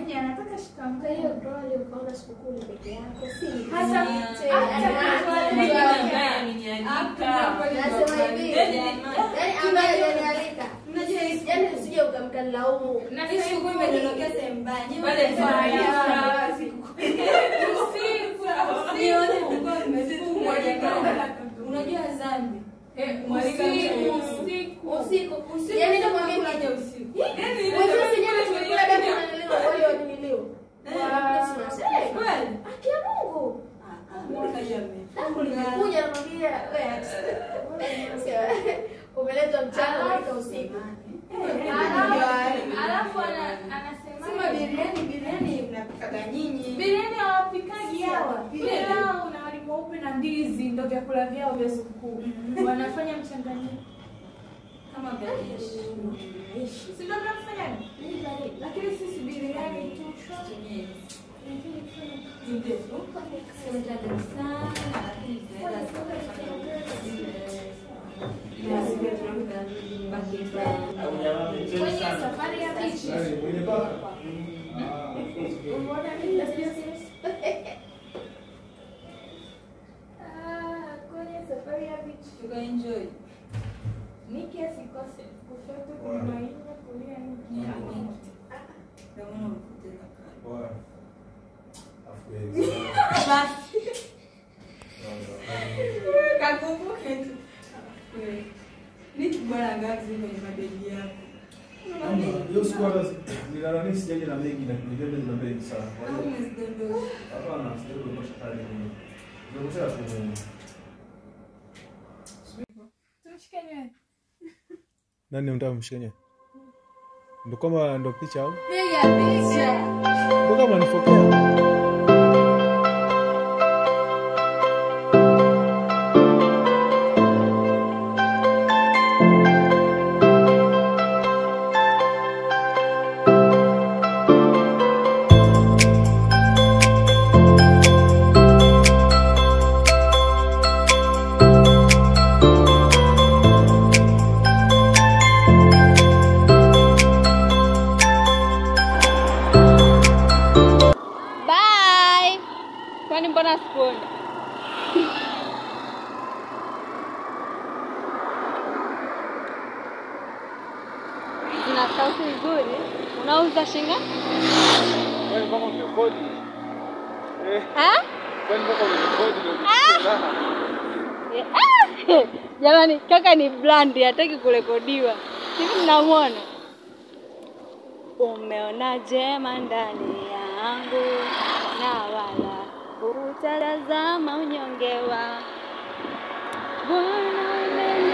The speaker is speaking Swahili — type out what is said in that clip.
shemeji anataka Kwa shikamoo. hiyo probably ukaona sikukuu ni peke yako, si Hata yote, hata yani, nasema hivi, yani ambaye hajanialika, yani usije ukamkanilaumu. Na Hii siku imedondokea sehemu mbaya. Nyinyi Pale mnasema kwa ya- ya- Usiku, nione mlikuwa mmefungwa jamani. Unajua dhambi. Usiku. Usiku, yani namwambia Unaje usiku? Mwezi sijana tumekula damu na nilio wale wa nilio. Eh, kweli? Haki ya Mungu. Ah, ah, mbona jamii? Damu limekuja namwambia wewe. Umeletwa mchana unaita usiku. Alafu- Alafu ana- Sema anasema biriani, biriani mnapikaga nyinyi. biriani hawapikaji hawa. Pilau na wali mweupe na ndizi ndo vyakula vyao vya sikukuu. Wanafanya mchanganyiko. Kama biriani. Si ndio mnafanya? Lakini sisi biriani tu shwa. Kwenye safari ya bichi. Umeona mimi na serious? Ah, kwenye safari ya bichi. Tukaenjoy. Niki asikose kushoto kumaini kulia niki. Ndio maana ulipoteza kadi. Kakumbuke tu. Niki bwana ngazi kwenye mabegi yako. Hiyo siku hata nilalani sijaje na mengi na nilienda na mengi sana. Kwa Au hiyo umezidondosha. hapana, sijaje kwa kadi ni. Nimekuta tu. Tumshike nywele. Nani unataka mshikanye? Ndo kama ndo picha au? Piga picha. Ndo kama nifokea. Bye. Kwani mbona sikuoni? Zina sauti nzuri. Unauza shinga? Kwani kama umekodi? Eh, Ah? kwani kama umekodi ndio Eh, ah! Jamani, kaka ni blandi, hataki kurekodiwa. Hivi mnamwona? Umeona jema ndani yangu na wala hutazama unyonge wa Bwana umeni